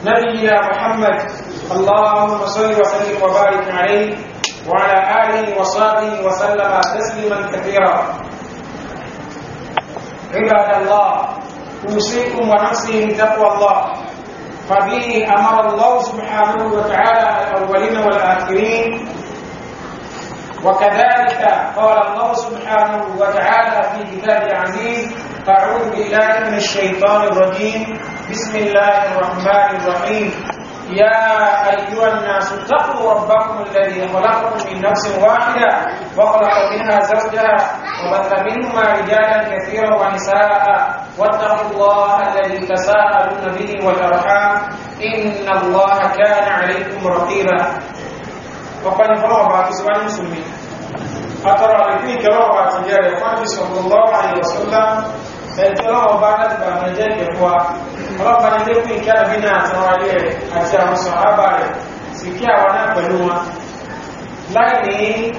نبينا محمد اللهم صل وسلم وبارك عليه وعلى آله وصحبه وسلم تسليما كثيرا عباد الله أوصيكم ونفسي بتقوى الله فبه أمر الله سبحانه وتعالى الأولين والآخرين وكذلك قال الله سبحانه وتعالى في كتاب العزيز أعوذ بالله من الشيطان الرجيم بسم الله الرحمن الرحيم يا أيها الناس اتقوا ربكم الذي خلقكم من نفس واحدة وخلق منها زوجها وبث منهما رجالا كثيرا ونساء واتقوا الله الذي تساءلون به والأرحام إن الله كان عليكم رقيبا وقال فلو بعد سؤال المسلمين أترى لكي كلام بعد جاري فاني صلى الله عليه وسلم ẹ̀tọ́lọ́wọ́ bá láti bá mẹ́ jẹ́ ìkẹfọ́ ọlọ́pàá ní lẹ́kùn ìkẹ́ àbínà àtàwọn alẹ́ rẹ̀ àti àwọn sọ̀hábà rẹ̀ sì kí àwọn náà pẹ̀lú wọn láì ní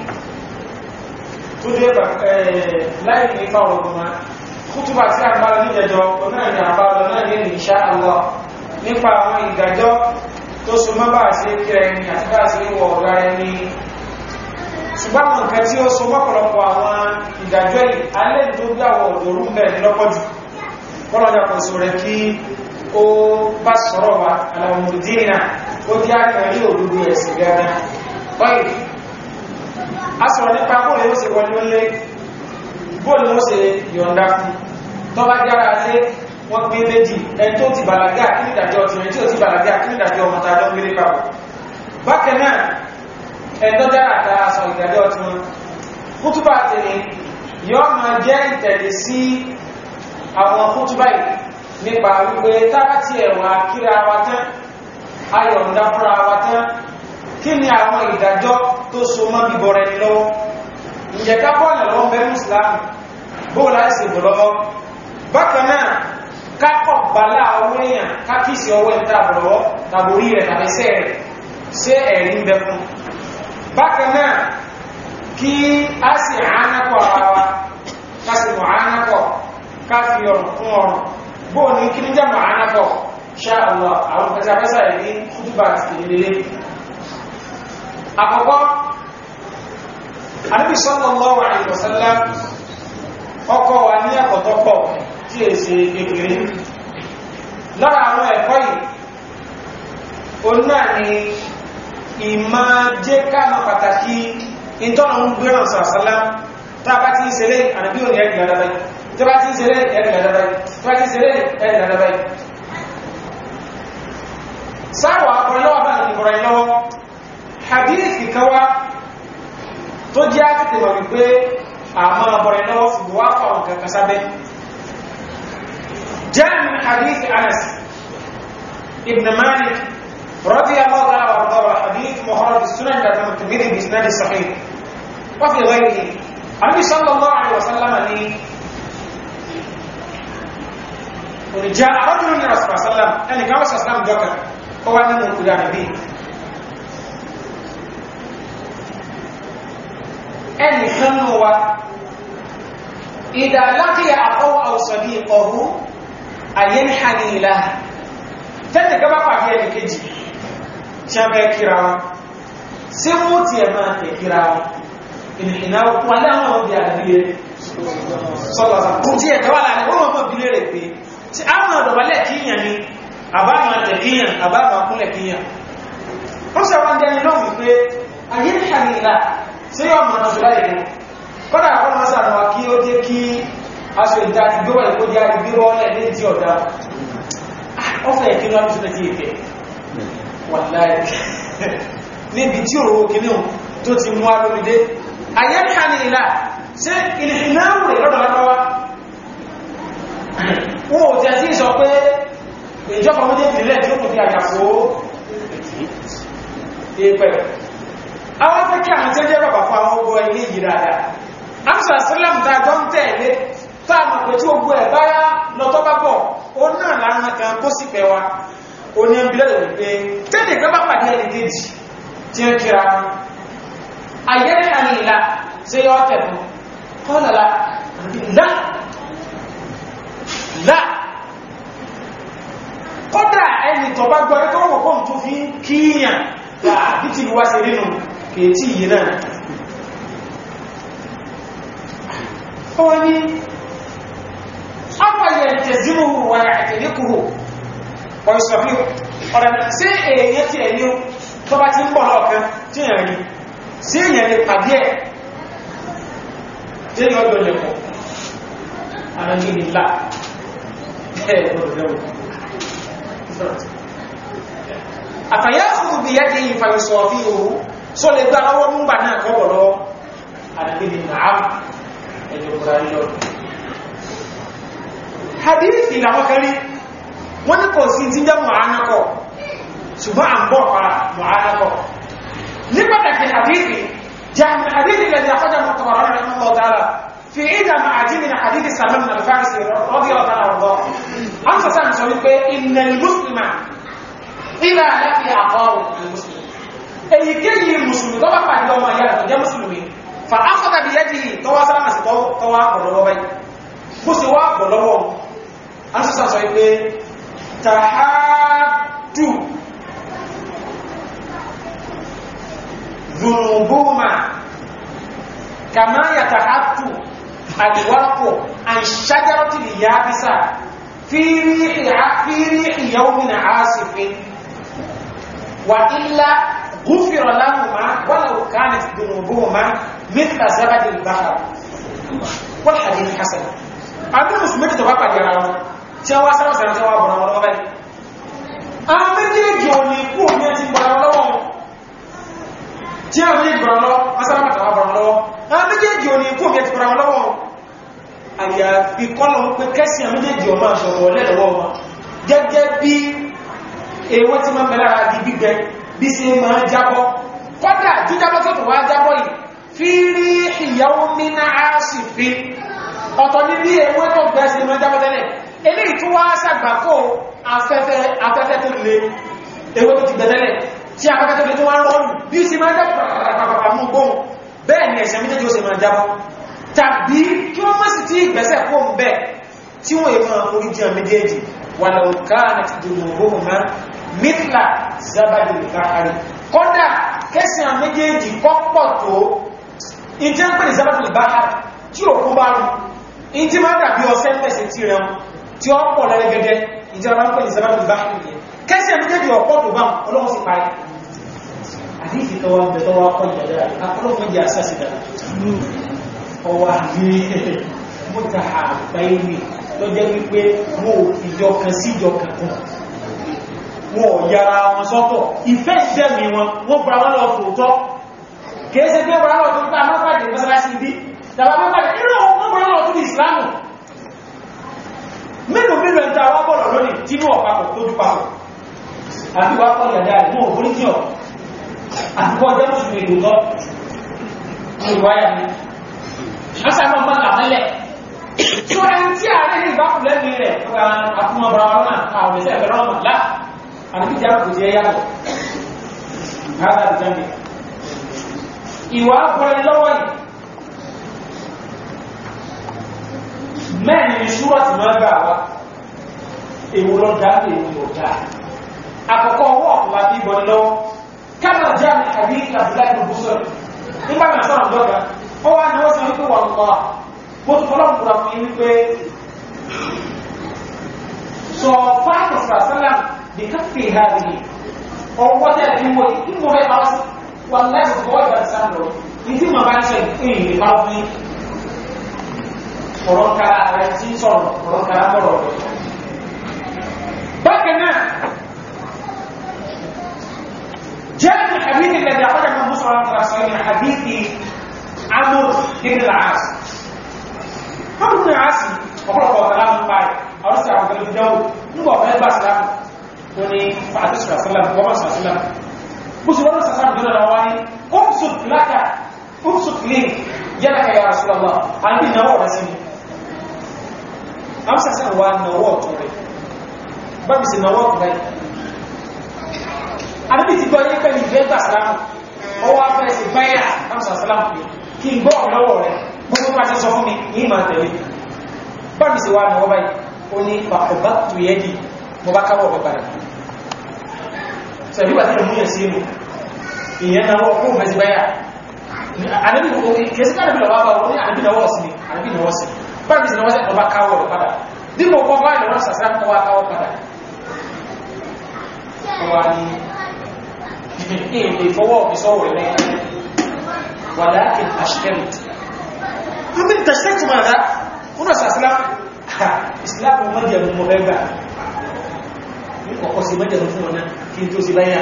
túnjẹ́ láì ní fáwọn ọgbọ̀n kútùbà tí a bá lọ níjẹjọ onáà ní àbálọ náà ní insha Allah nípa àwọn ìdájọ́ tó so mọ́ bá sí kíra ẹni àti bá sí wọ ọ̀gá ẹni ṣùgbọ́n àwọn nǹkan tí ó so mọ́pọ̀lọpọ̀ àwọn ìdájọ́ yìí alẹ́ tó bí àwọn òdòrú bẹ̀rẹ̀ lọ́pọ̀jù kọ́lọ̀dà kò sọ rẹ̀ kí ó bá sọ̀rọ̀ wa alamudina ó jẹ́ àkàrí òdúdú ẹ̀sìn gẹ́gẹ́ báyìí a sọ̀rọ̀ nípa bóòlù ó sì wọlé ó lé bóòlù ó sì yọ̀ǹda fún tó bá jára lé wọ́n gbé méjì ẹni tó ti bàlágà kí nídàjọ́ ti rẹ̀ tí ó ti bàlágà kí nídàjọ́ ọmọ tàjọ́ gbé papọ̀ bákan náà ẹ̀tọ́ dára dára sọ ìdájọ́ tí wọ́n kútúbà tẹ̀lé yọ́ ma jẹ́ ìtẹ̀lé sí àwọn kútúbà yìí nípa wípé tábàtì ẹ̀wà kíra wa tán ayọ̀ǹda fúnra wa tán kí ni àwọn ìdájọ́ tó so mọ́ bíbọ̀ rẹ̀ ní lọ́wọ́ ǹjẹ́ ká bọ́ ọ̀nà lọ́wọ́ bẹ́ẹ̀ mùsùlùmí bó láìsè bọ̀ lọ́wọ́ bákan náà kákọ̀ bàlá owó èèyàn kákìsì ọwọ́ ìtàbọ̀lọ́wọ́ tàbórí rẹ̀ tàbẹ́sẹ̀ rẹ̀ sí ẹ̀rí ń bẹ fún bákan náà kí a sì ánàkọ̀ ara wa ká sì mọ̀ ánàkọ̀ ká fi ọ̀rùn fún ọ̀rùn bóò ní kí ní jẹ́ mọ̀ ánàkọ̀ ṣá Allah àwọn pẹ̀sàpẹ́sà ìdí kútùbà ti ìdílé àkọ́kọ́ Ànábì sallallahu alaihi wasallam ọkọ̀ wa ní ẹ̀kọ̀tọ́pọ̀ tí è ṣe kékeré lára àwọn ẹ̀kọ́ yìí o náà ni ìmá jẹ́ káàmà pàtàkì ìtọ́nà ń gbé ràn sàásálá tàbá tí ń ṣeré ànàbí òní ẹ̀rì ládábáyì tàbá tí ń ṣeré ẹ̀rì ládábáyì tàbá tí ń ṣeré ẹ̀rì ládábáyì sáwà ọ̀pọ̀lọ́wọ́ bá ní ìbọ̀rọ̀ ìlọ́wọ́ hadithi kawa tó jẹ́ àkìtì wà wípé àmà ọ̀pọ̀rọ̀ ìlọ́wọ́ ṣùgbọ́n wá fà wọn kankan sábẹ́ jẹ́ min hadithi Anas ibn Malik رضي الله تعالى وارضاه حديث مخرج السنن ده الترمذي باسناد صحيح وفي غيره النبي صلى الله عليه وسلم لي جاء رجل من رسول الله صلى الله عليه وسلم يعني كما صلى الله عليه وسلم ذكر هو ان من النبي ẹni kanu wa ìdá lákìyà àkọwà àwùsọ̀díkọ̀hú àyẹ́nìhàní ìlàhà tẹ́tẹ̀ gaba pàdé ẹni kejì tí a bẹ́ kíra wọn sí mú tí ẹ máa tẹ̀ kíra wọn ìnìyàn wà láwọn ọdí àdàbíyẹ sọ́lọ́sà kú tí ẹ̀ tẹ́wà láàrin wọ́n mọ̀ bí lérè pé tí a máa dọ̀bálẹ̀ kíyàn ni àbá máa tẹ̀ kíyàn àbá máa kúnlẹ̀ kíyàn wọ́n sọ wọn jẹni lọ́wọ́ wípé ayé ní àníìlà sí yọ mọ̀ náà láyé mú kọ́dà àwọn máa sàrànwà kí ó jẹ́ kí aṣọ ìdá ti gbé wà ìkó jẹ́ àrígbé wọ́lẹ̀ ní tí ọ̀dá ọfẹ́ ìkínú àmì sílẹ̀ tí ìfẹ́ wà láyé níbi tí òrò kìíní tó ti mú alórídé ayé ní àníìlà sí ìlìhìnáwò rẹ̀ lọ́dọ̀ lọ́wọ́ wọn ò tẹ́ sí sọ pé ìjọba méjì ìpínlẹ̀ tí ó kò fi àyàfó ìpẹ̀ àwọn afẹ́kẹ́ àwọn tí ó jẹ́ bàbá fún àwọn ogun ilé yìí dáadáa amsa salam ta jọ ń tẹ̀lé táàmù pé tí ogun ẹ̀ báyá lọ́tọ́ bá bọ̀ ó náà lára kan kó sì pẹ̀ wa ó ní ẹbílẹ̀ rẹ̀ pé tẹ́lẹ̀ gbẹ́ bá pàdé ẹni kejì tí ó kíra wọn ayẹ́rẹ́ àní ìlà tí ó tẹ̀lú kọ́lọ̀lá lá lá kọ́dà ẹni tó bá gbọ́ tó kíyàn bí ti wá sí nínú kèétí yìí náà ó ní afẹ́yẹ̀ tẹ̀zímùhù wà àtẹ̀lékùhù ọ̀ìsọ̀fí ọ̀rẹ́ sí èèyàn tí ẹ̀yìn tó bá ti ń bọ̀ lọ́ọ̀kan tí èèyàn rí sí èèyàn lè pàdé ẹ̀ tí èèyàn ọjọ́ lẹ́kọ̀ọ́ àrẹ́gbẹ̀lá àfàyà fún bí yẹ́ kí ìfàyọ̀sọ̀fí òhù só lè gbá ọwọ́ múgbà náà kọ́bọ̀ lọ́wọ́ àrẹ́gbẹ̀lá ẹjọ́ kùránì lọ hadithi làwọn kan rí wọ́n ní kò sí tí jẹ́ mọ̀ánàkọ̀ ṣùgbọ́n à ń bọ̀ pa mọ̀ánàkọ̀ ní pàtàkì hadithi jami hadithi lẹ́dí àkọ́jà mọ̀tàwàrán rẹ̀ mọ́ dára fi ìdá ma àjí min hadithi salman al-farisi rọ́bí ọ̀tá àrùbọ̀ an sọ sáà sọ wípé innal muslima ìlà láti àkọrù al-muslim èyíkéyìí musulmi tó bá pàdé ọmọ ìyá rẹ̀ tó jẹ́ musulmi fa afọ́ta bí yẹ́ jìí tọwọ́ sára sí tọwọ́ àpọ̀lọ́wọ́ báyìí bó sì wá àpọ̀lọ́wọ́ an sọ sáà sọ wípé tahaddu ذنوبهما كما يتحدث الورق عن شجرة اليابسة في ريح في ريح يوم عاصف وإلا غفر لهما ولو كانت ذنوبهما مثل زبد البحر والحديث حسن أبو مسلم تبقى جراوه tí wá sára sára tí wá bọ̀rọ̀ wọn lọ́wọ́ báyìí àwọn méjèèjì ò ní kú ní ẹti bọ̀rọ̀ lọ́wọ́ tí àwọn méjèèjì bọ̀rọ̀ lọ́wọ́ asáramàtà wá bọ̀rọ̀ lọ́wọ́ àwọn méjèèjì ò ní kú ní ẹti bọ̀rọ̀ lọ́wọ́ àyàfi kọ́lọ̀ ń pé kẹ́sì àwọn méjèèjì ọmọ àṣọwọ́ lẹ́lọ́wọ́ wọn gẹ́gẹ́ bí ewé tí máa ń bẹ̀rẹ̀ àti gbígbẹ bí sí máa jábọ́ kọ́dà jíjábọ́ tó tó wá jábọ́ yìí fi rí ìyàwó mínà á sì fi ọ̀tọ̀ ní bí ewé tó gbẹ́ sí máa jábọ́ tẹ́lẹ̀ eléyìí tó wá sàgbàkó afẹ́fẹ́ tó lè ewé tó ti gbẹ̀tẹ́lẹ̀ tí afẹ́fẹ́ tó lè tó wá rọrùn bí i sí máa jẹ́ pàpàpàpàpà mú gbóhùn bẹ́ẹ̀ ni ẹ̀sẹ̀ méjèèjì ó sì máa jábọ́ tàbí kí wọ́n mọ́ sí tí ìgbẹ̀sẹ̀ kó ń bẹ́ tí wọ́n èèmọ̀ orí jẹ́ méjèèjì wà lọ́ọ̀ká àti dùnmọ̀gbóhùn má mítla zabadi ìfàkàrí kọ́dà kẹsàn méjèèjì kọ́pọ̀ tó ìjẹ́ ń pè ní zabadi ìbákàrí tí òkú bá rú ìjí máa dàbí ọsẹ́ pẹ̀sẹ̀ tí rẹ̀ tí ó pọ̀ lẹ́rẹ́gẹ́gẹ́ ìjọba ń pè ní sábàbí bá kìí kẹsì ẹ̀mẹ́jẹ́jì ọ̀pọ̀ tó bá ọlọ́run sì parí àdífì tó wọ́n bẹ̀tọ́ wá kọ́ ìjọba akọ́lọ́pọ̀ jẹ́ àṣàṣìdá ọwọ́ àgbé mọ́ta àgbáyé tó jẹ́ wípé wọ́n ò ìjọ kan sí ìjọ kankan wọ́n ò yára wọn sọ́tọ̀ ìfẹ́ ìdẹ́mi wọn wọ́n bra wọn lọ tòótọ́ kìí ṣe pé bra wọn tó ń pa mọ́pàdé mọ́sálásí bí tàbí mọ́pàdé nínú wọn bra wọn tó ní ìsìlámù mélòó mélòó ẹ̀ta wá bọ̀rọ̀ lónìí tí ní ọ̀pápọ̀ tó jú papọ̀ àti wá kọ́ ìyàdá rẹ̀ mọ́ òfúrí tí ọ̀ àti kọ́ jẹ́ mùsùlùmí èdò tọ́ ní ìwáyà ní ọ́sàmọ́ mọ́ àmẹ́lẹ̀ tí ó ẹni tí ààrẹ ní ìbákù lẹ́mí rẹ̀ àkúmọ̀ bọ̀rọ̀ náà àwọn ìṣẹ́ ẹ̀fẹ̀ rọ́mà lá àti tí a kò jẹ́ yàtọ̀ ìwà ọkùnrin lọ́wọ́ yìí mẹ́rin ni ṣúrọ̀ tí máa gbà wá èwo lọ dá èwo lọ dá àkọ́kọ́ ọwọ́ ọ̀pọ̀lá bí ìbọn lọ́wọ́ kánà já ní àbí àbúlá ìlú búsọ̀ nígbà náà sọ̀rọ̀ dọ́gba ó wá ní wọ́n sọ wípé wà lọ́wọ́ mo tún fọlọ́ nkura fún yín wípé sọ fáàkì sàṣálà bí káfí ha bí ọwọ́ tẹ̀ ní wọ́n ní mo fẹ́ bá sí wà láti fọwọ́ ìgbà sáà lọ ní tí mo bá ń sọ ìpín ìrìn bá fún yín ọ̀rọ̀ kára rẹ̀ tí ń sọ̀rọ̀ ọ̀rọ̀ kára mọ́rọ̀ rẹ̀. bákan náà jẹ́ ní àbíkì lẹ́dẹ̀ àpọ́jà mọ́ mú sọ̀rọ̀ nípa sọ ní àbíkì amúr ibn al-as amúr ibn al-as ọ̀pọ̀lọpọ̀ ọ̀tàlá mú parí àwọn sí àwọn pẹ̀lú ìjọwò nígbà ọ̀fẹ́ gbà sílámù tó ní fàtí sọ̀rọ̀ sílámù wọ́n mọ̀ sọ̀rọ̀ sílámù bó sì wọ́n sọ̀rọ̀ sílámù jọ́nà wá ní umsut laka umsut lè yẹ́laka ya rasulallah àbí ìnáwó rẹ̀ sí ni amsa sɛ wa nawɔ tore babi sɛ nawɔ tore ade bi ti gbɔ yɛ pɛni bɛ gba silamu ɔwɔ afɛ sɛ bɛyà amsa silamu fi kí n gbɔ ɔlɔwɔ rɛ gbogbo ma ti sɔ fún mi yìí ma tẹ̀lé babi sɛ wa nawɔ báyìí ó ní fa ọba tu yẹ di mo bá káwọ́ ọbẹ padà sẹ̀bí wà tí ìmú yẹ̀ sí inú ìyẹn náà wọ́n kó mẹ́sí báyà ànábì kèsí káàdì lọ́wọ́ bá wọ́n ní ànábì náwọ́ sí ni ànábì náwọ́ sí báyìí sí náwọ́ sí ọba káwọ́ rẹ̀ padà dípò kọ́ bá ìlọ́wọ́ sàṣà kọ́ wá káwọ́ padà wà ní èdè fọwọ́ ìsọwọ́ rẹ̀ wà láàkín àṣìkẹ́rìtì Mimi tashtaktu madha? Kuna sa Islam. Islam mmoja mmo bega. Niko kwa si moja mfumo na kitu si baya.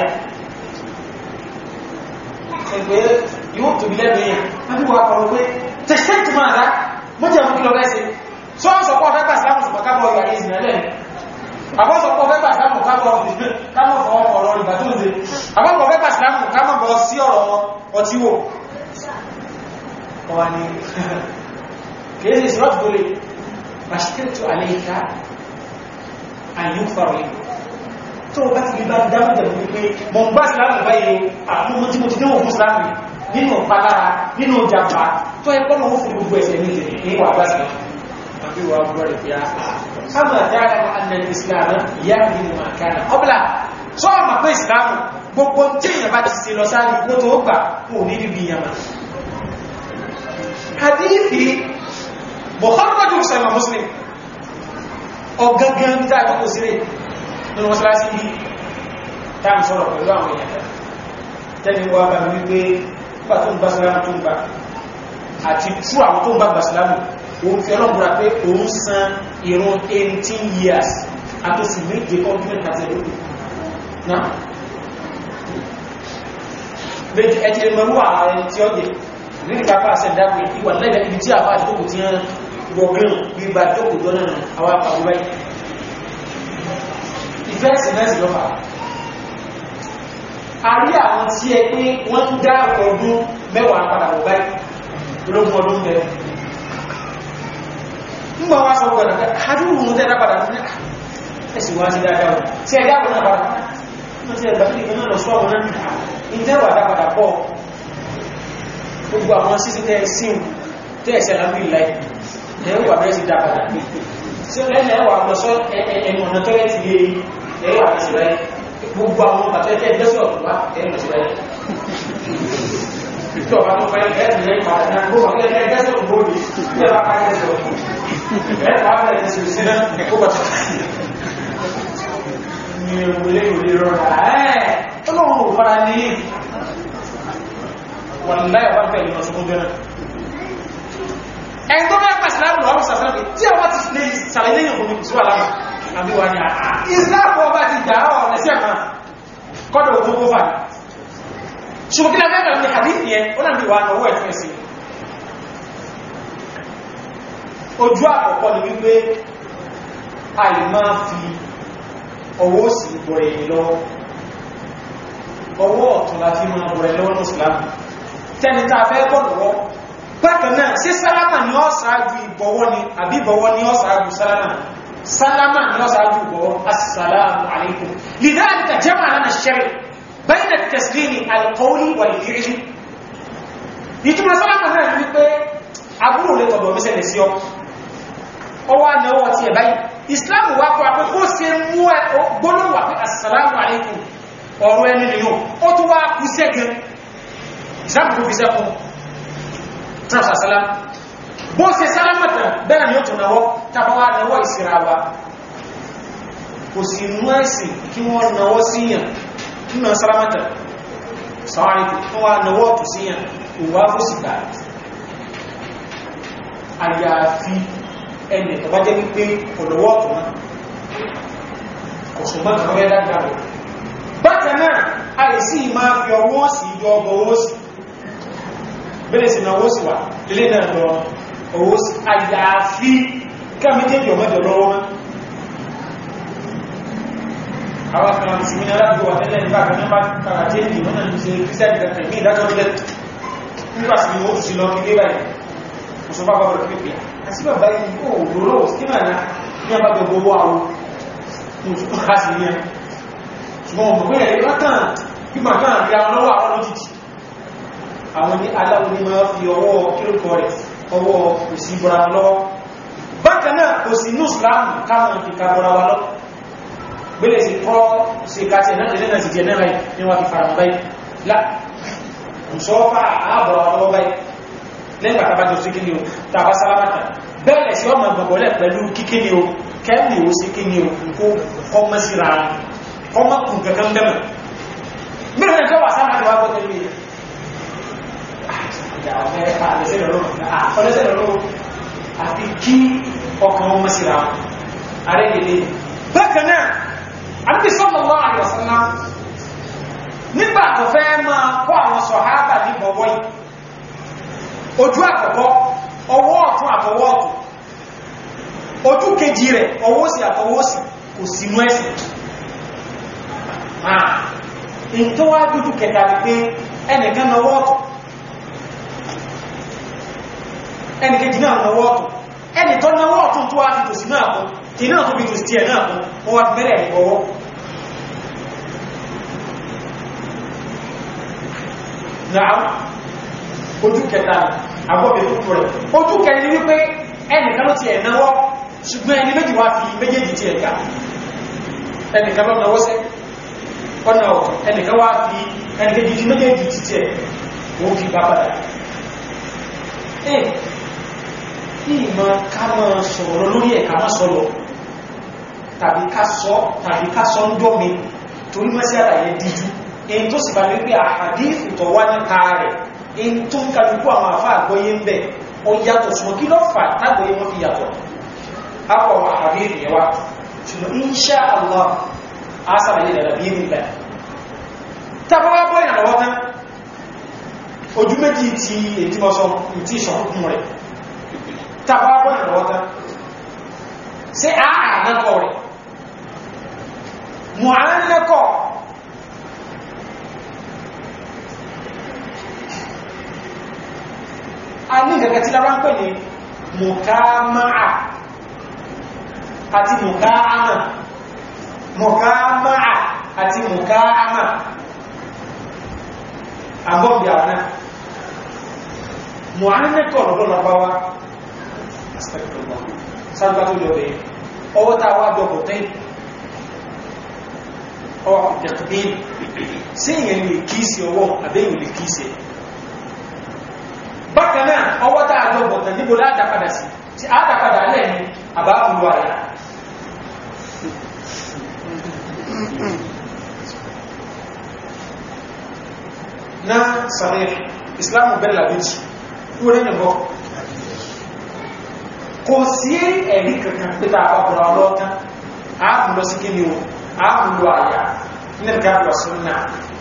Ẹgbẹ́ yóò tó bí lẹ́nu yẹn, wọ́n bí wà pọ̀lọ̀ pé tashtaktu madha? Mọ́jà mú kí lọ bẹ́ẹ̀ sí. Sọ ń sọ pọ̀ fẹ́ gbà Islam sọ kábọ̀ ìwà ní ìsìnà lẹ́nu. Àbọ́ sọ pọ̀ fẹ́ gbà Islam kábọ̀ kábọ̀ fọwọ́ ọ̀rọ̀ ìgbà tó ń ṣe. Àbọ́ pọ̀ fẹ́ gbà Islam kábọ̀ bọ̀ sí ọ̀rọ̀ ọtí wò. Ọwà ni كيف إسراف دولي فاشكرت عليك أن يغفر لي tó bá ti bá dámọ́dẹ̀ wípé mọ̀ ń bá ìsìlámù báyìí àwọn ọmọ tí mo ti dánwò fún ìsìlámù nínú palára nínú jàmbá tó ẹgbọ́n náà fún gbogbo ẹ̀sẹ̀ ní ìdè ní wà bá ìsìlámù àbí wà gbọ́ rẹ̀ bíá sáàmù àtàrà annal ìsìlámù ìyá mi ni mà kánà ọbla tó ọmọ pé ìsìlámù gbogbo tí èèyàn bá ti ṣe lọ sáré kó tó gbà kó ní bíbí yàmà hadithi mọ̀kànlọ́jú sọ̀rọ̀ muslim ọ̀gangan tí a kọ́kọ́ sílẹ̀ nínú mọ́sálásí bí táàmì sọ̀rọ̀ pẹ̀lú àwọn èèyàn tẹ́lẹ̀ wà bá wípé nígbà tó ń bá sílámù tó ń bá àti tú àwọn tó ń bá gbàsílámù òun fi ọlọ́gbùra pé òun san ìrun 18 years àtòsí méje continent àti ẹ̀lú náà méjì ẹ̀tì mẹ́rú ààrẹ tí ó yẹ nínú kápá àṣẹ ìdápò ìwà lẹ́gbẹ̀ẹ́ ibi tí àbá àdúgbò tí wọ́n gbọ̀gbìn gbígbà jókòó jọ náà àwọn àpàwọ̀ báyìí ìfẹ́ ìsìnlẹ́sì lọ́fà a rí àwọn tí ẹ pé wọ́n ń dá ọdún mẹ́wàá padà wọ̀ báyìí ológun ọdún bẹ̀rẹ̀ nígbà wá sọ gbọ́dọ̀ pé adúrú mú tẹ́lá padà ní ẹ̀sìn wá sí dáadáa wọn tí ẹ dáwọn náà padà wọ́n ti ẹgbà kíkẹ́ náà lọ sọ àwọn náà ìtẹ́wà dá padà pọ̀ gbogbo àwọn sísí tẹ́ síun tẹ́ ẹ̀sẹ̀ lábí ìláì ẹ̀wà bẹ́ẹ̀ sí dá padà tí ó lẹ́nà ẹwà lọ sọ ẹ̀mọ̀ ọ̀nà tọ́rẹ́ ti lé ẹwà bẹ́ẹ̀ sí láì gbogbo àwọn bàtẹ́tẹ́ ẹgbẹ́sọ̀ wá ẹ̀mọ̀ sí láì tí ọba tó fẹ́ ẹ̀ẹ́dì lẹ́yìn padà náà gbogbo àwọn ẹgbẹ́sọ̀ gbogbo ní ẹwà pàkẹ́sọ̀ ẹ̀ẹ́dì wà bẹ̀rẹ̀ sí sí náà ó bàtà ní ìwòlé ìwòlé rọrà ẹ́ẹ̀ ọlọ́run ò fara ní wà láyé ọba tẹ̀lé lọ sí oúnjẹ náà ẹni tó mẹ́fà ìsìláàmù lọ́wọ́ sàfẹ́lẹ́ tí ọba ti lè sàlẹ̀ lẹ́yìn òkú ní kùsùn àlámà àbí wà ní àà ìsìláàmù ọba ti jà ọ́ lẹ́sẹ̀ kan kọ́dọ̀ òkú kó fà ní ṣùgbọ́n kí lẹ́mẹ́ bẹ̀rẹ̀ ní hadith yẹn ó náà bí wà náà owó ẹ̀fún ẹ̀sìn ojú àkọ́kọ́ ni wípé àì máa fi ọwọ́ sí bọ̀rẹ̀ yìí lọ́wọ́ ọwọ́ ọ̀tún láti máa bọ̀rẹ̀ lọ́wọ́ ní ìsìláàmù tẹni tá a fẹ́ bọ̀ lọ́wọ́ bákan náà sí sálámà ní ó ṣáájú ìbọ̀wọ́ ni àbí ìbọ̀wọ́ ní ó ṣáájú sálámà sálámà ní ó ṣáájú ìbọ̀wọ́ assalamu alaikum lidhalika jama'a lana ash-shari' bayna at-taslimi al-qawli wal-fi'li ìtumọ̀ sálámà náà ní pé àbúrò lè tọ̀dọ̀ mísẹ̀lẹ̀ sí ọ ọwọ́ anáwọ̀ ti ẹ̀ báyìí islam wá kọ́ àpé kó se mú ẹ gbólówà pé assalamu alaikum ọ̀rọ̀ ẹni nìyàn ó tún wá kú sẹ́gẹ̀ islam tó fi sẹ́kùn trọ́sà salam bó ṣe sálámàtà bẹ́ẹ̀ ni ó tún náwọ́ tàbáwá náwọ́ ìsira wa kò sí mú ẹ̀sìn kí wọ́n náwọ́ síyàn nínú sálámàtà sọ́wọ́n tó wá náwọ́ tó síyàn òwá fó sì gbà àyàfi ẹni tó bá jẹ́ wípé ọ̀lọ́wọ́ ọ̀tún náà kò ṣùgbọ́n kan rẹ̀ dágbà rẹ̀ bákan náà àìsí máa fi ọwọ́ sí yọ ọgbọ̀ owó sí bẹ́ẹ̀ sí náà owó sí wà lélé náà lọ owó sí àyàfi káàmìtẹ́jì ọmọdé lọ́wọ́ mọ́ àwọn kan ti mi náà gbọ́ tẹ́lẹ̀ nígbà kan náà bá kàrà jẹ́ ìdí wọ́n náà ń ṣe kírísẹ́ẹ̀dì kankan ní ìdájọ́ nílẹ̀ nígbà sí ni ó sì lọ kílé báyìí kò sọ bá bá bọ̀rọ̀ pípẹ́ àti bàbá yìí kò lóró sí máa ná ní àbá gbogbo owó àwọn mùsùlùmí ká sí ní ẹ ṣùgbọ́n ọmọ pé ẹ̀rẹ́ látàn bí màá kàn rí àwọn lọ́wọ́ àwọn lójijì àwọn ní aláwọ̀ ní máa fi ọwọ́ kílùkọ rẹ̀ ọwọ́ òsì bọ́ra lọ́wọ́ bákan náà kò sí ní ìsìláàmù káwọn fi ká bọ́ra wa lọ gbélé sí kọ́ sí káàtì náà lè náà sì jẹ náà báyìí ní wọ́n fi fara mọ́ báyìí lá ǹsọ́fà ààbọ̀ ọlọ́wọ́ báyìí lẹ́yìn bàtà bá jọ sí kíni o tàbá sálámàtà bẹ́ẹ̀lẹ̀ sí ọmọ ìgbọ̀gbọ̀lẹ̀ pẹ̀lú kíkíni o kẹ́mì ó sí kíni o kó kọmọ síra kọmọ kùn kankan bẹ́mọ̀ mẹ́rin ẹjọ́ wà sálámàtà wà gbọ́dẹ̀ lóye àti kí ọkàn ọmọ síra ààrẹ lè bákan náà àti sallallahu alaihi wasallam nígbà tó fẹ́ máa kọ́ àwọn sọ̀hábà ní bọ̀wọ́ yìí ojú àkọ́kọ́ ọwọ́ ọ̀tún àtọwọ́ ọ̀tún ojú kejì rẹ̀ ọwọ́ sí àtọwọ́ sí kò sí mú ẹ̀sìn àà in tó wá dúdú kẹta rí pé ẹnìkan náwọ́ ọ̀tún ẹnìkejì náà náwọ́ ọ̀tún ẹni tó náwọ́ ọ̀tún tó wá fi tòsí náà kún tí náà tó fi tòsí tí ẹ̀ náà kún wọ́n wá fi bẹ̀rẹ̀ ìgbọ̀wọ́ náà ojú kẹta agbọ́bẹ̀ tó kúrẹ̀ ojú kẹrin wípé ẹnìkan ló ti ẹ̀ náwọ́ ṣùgbọ́n ẹni méjì wá fi méjèèjì ti ẹ̀gá ẹnìkan lọ náwọ́ sẹ́ ọ̀nà ọ̀tọ̀ ẹnìkan wá fi ẹnìkejì ti méjèèjì ti tẹ̀ ó fi bá padà ẹ̀ kí ìmọ̀ ká mọ́ sọ̀rọ̀ lórí ẹ̀ ká mọ́ sọ̀rọ̀ tàbí ká sọ tàbí ká sọ ń dọ́ mi torí mẹ́sí àlàyé díjú èyí tó sì bá ní pé àhàdí ìfùtọ̀ wá nípa rẹ̀ in tó ń kàlùkù àwọn àfá àgbóyé ń bẹ̀ ó yàtọ̀ ṣùgbọ́n kí ló fà tágbóyé wọ́n fi yàtọ̀ apọ̀ àhàdí ìrìnwá ṣùgbọ́n insha Allah a sàlàyé dàdà bí nílẹ̀ tàbí bọ́ ìrànlọ́wọ́ tán ojú méjì ti ètí mọ́sán tí ìṣọ̀kùnkùn rẹ̀ tàbí bọ́ ìrànlọ́wọ́ tán sí àánẹ́kọ̀ rẹ̀ mọ̀ àánẹ́kọ̀ a ní gẹ̀gẹ̀ tí lára ń pè ní mùkámáà àti mùkáámà mùkámáà àti mùkáámà àgbọ́bì àwọn mùhánẹ́kọ̀ lọ́dọ́ lọ́pàá sáàgbà tó lọ́bẹ̀ ọwọ́ tàà wá jọ kòtẹ́ ọwọ́ ìdẹ̀kùdé sí ìyẹn lè kíìsì ọwọ́ àbẹ́yìn lè kíìsì bákanáà ọwọ́ tàà jọ bọ̀tẹ̀ níbo látàpadà sí tí àtàpadà lẹ́ni àbákùnlú àyà na sahih islamu bella méjì kúrò ní bọ́ kò sí ẹ̀rí kankan pẹ́ta àpapọ̀lọ̀ ọlọ́ọ̀tán ààbùlọ sí kíni o ààbùlọ àyà ní gábùlọ súnnà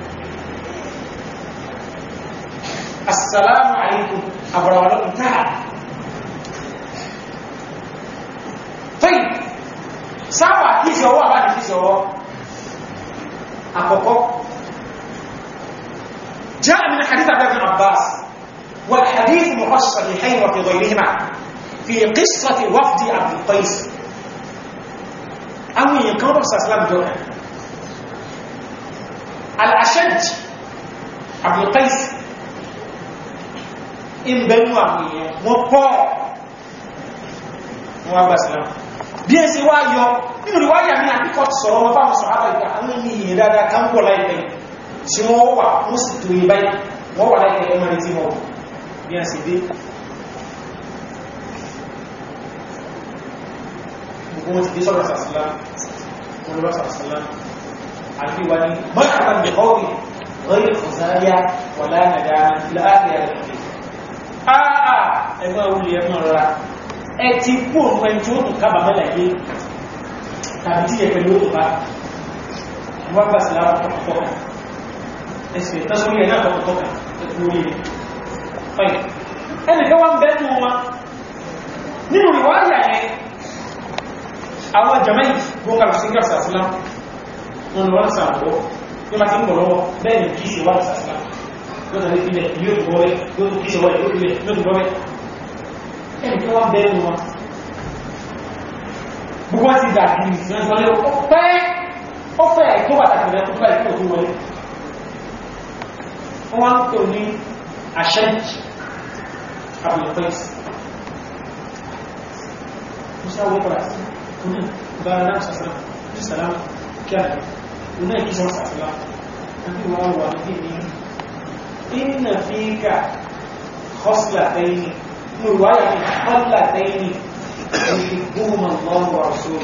assalamu alaikum àbúrọ̀wọ̀lọ́pù táà fẹ́yìn sáwà kìí sí ọwọ́ àbáni kìí sí ọwọ́ àkọ́kọ́ جاء من حديث عبد الله بن عباس والحديث مخصص الصحيحين وفي غيرهما في قصة وفد عبد القيس أو ينكر صلى الله عليه وسلم جوكا الأشج عبد القيس إن بنوا عمية وقع وابا سلام bí ẹ ṣe wá yọ nínú ìwáyà ní àkíkọ́ ti sọ̀rọ̀ wọn fáwọn sọ̀rọ̀ àbáyíká àwọn ènìyàn dáadáa kan pọ̀ láìpẹ́ tí wọ́n wà wọ́n sì tó yí báyìí wọ́n wà láìpẹ́ ẹmọ́ tí wọ́n bí a sì dé gbogbo wọn ti dé sọ́rọ̀ sàṣìlá olùrọ̀ sàṣìlá àti wà ní mọ́kàtà ní ọ̀rì ọ̀rì ọ̀záyá wà lánàdá láàrin àrẹ̀ àà ẹgbẹ́ olè ẹmọ́ rárá ẹ ti kú òun ẹni tí ó tún kábà mẹ́lẹ̀ yé tàbí tí yẹ pẹ̀lú òtún bá wọ́n gbà sí láwọn tọ́kọ̀tọ́kà ẹsẹ̀ tásórí ẹ̀ náà tọ́kọ̀tọ́kà ẹkùn orí rẹ̀ fine ẹnìkan wọ́n bẹ́ẹ̀nù wọn nínú ìwádìí àyẹ àwọn jamai gbóngbà sí gbà sàsílá wọn lọ wọ́n sàbọ̀ ní ma ti ń bọ̀ lọ́wọ́ bẹ́ẹ̀ ni kìí ṣe wà sàsílá yóò tàbí ilẹ̀ yóò tó bọ́wẹ́ yóò tó kìí ṣe wà yóò tó bọ́wẹ́ ẹnìkan wọ́n bẹ́ẹ̀nù wọn gbogbo wọn ti dà kìí sí wọn sọlẹ́ ọpẹ́ ọfẹ́ tó pàtàkì rẹ̀ tó báyìí tó wọlé wọ́n wá ń pè ní àṣẹ́jì abúlẹ̀fẹ́sì musa wọ́n pàdà sí ọdún bára náà sàsàrà ní sàlámù kí a oná ìkísọ́ sàtìlá àbí wọ́n wà ní ní inna fíkà kọ́sìlàtẹ́yìn ní ìwáyà ní kọ́sìlàtẹ́yìn ìgbóhùn lọ́wọ́ àṣọ́rọ̀